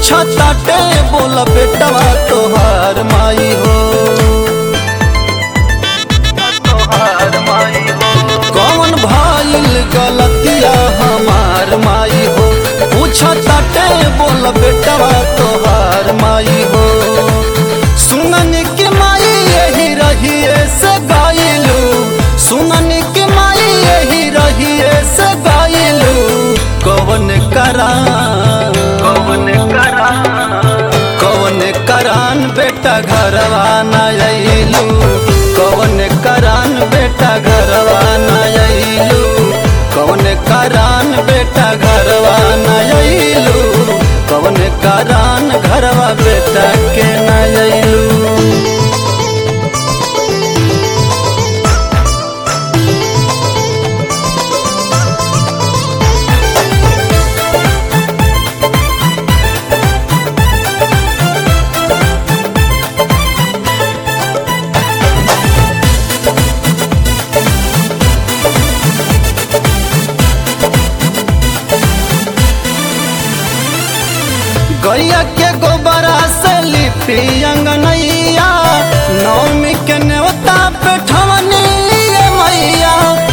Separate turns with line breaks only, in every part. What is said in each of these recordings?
पूछा ताटे बोला बेटवा तोहार माई हो कौन भाईल गलतिया हमार माई हो पूछा ताटे बोला बेटवा तोहार माई हो सुनन की माई यही रहिए से गाइलू सुनन की माई यही रहिए से गाइलू कवन करा कवन करा कवन करान बेटा घरवा न अइलू कवन करान बेटा घरवा न अइलू कवन करान बेटा घरवा न अइलू कवन करान घरवा बेटा के न अइलू गैया के गोबरा से लिपी अंगनैया नौमी के नेवता पे ठवनी ये मैया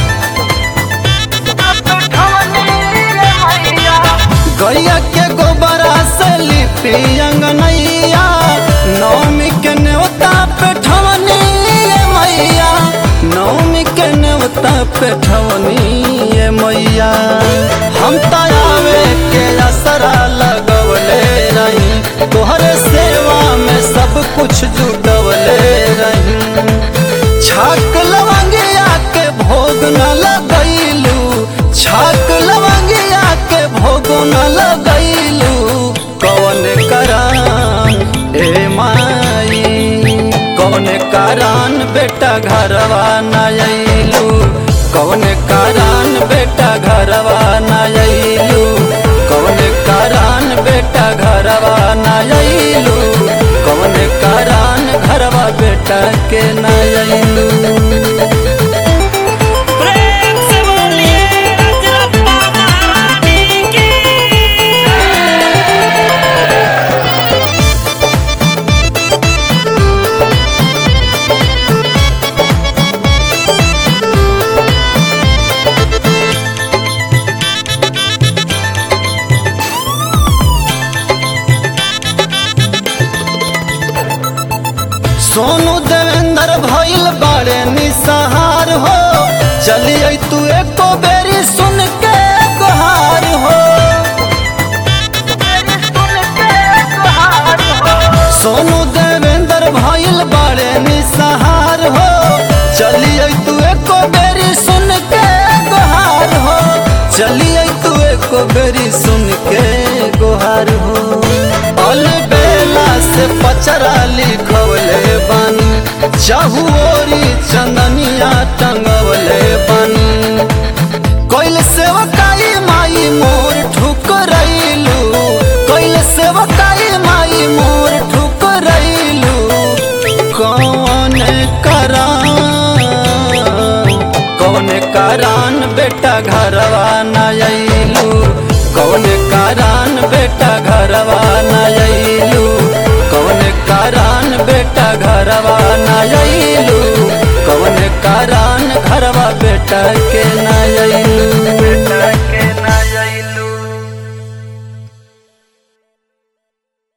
गैया के गोबरा से लिपी अंगनैया नौमी के नेवता पे ठवनी ये मैया नौमी के नेवता पे ठवनी ये मैया हम तयावे के असरा लगवले रही तोहरे सेवा में सब कुछ जुटवले रही छाक लवंगिया के भोग न लगैलू छाक लवंगिया के भोग न लगैलू कौन करान ए माई कौन करान बेटा घरवा न अइलू कौन करान बेटा घरवा न अइलू कौन करान बेटा घरवा न अइलू कौन करान घरवा बेटा के न अइलू
प्रेम से बोलिए रजरप्पा महारानी की
सोनू देवेंद्र भइल बाड़े निसहार हो चलिए तू एको बेरी सुन के गुहार हो सोनू देवेंद्र भइल बाड़े निसहार हो चलिए तू एको बेरी सुन के गुहार हो चलिए तू एको बेरी सुन के गुहार हो अल बेला से पचरा लिखवले बानी चाहुओरी चंदनिया टंगवले बानी कोइल सेवकाई माई मोर ठुकरैलू कोइल सेवकाई माई मोर ठुकरैलू कौन करान कौन करान बेटा घरवा न अइलू कौन करान बेटा घरवा न अइलू कौन करान बेटा घरवा न अइलू कौन करान घरवा बेटा के न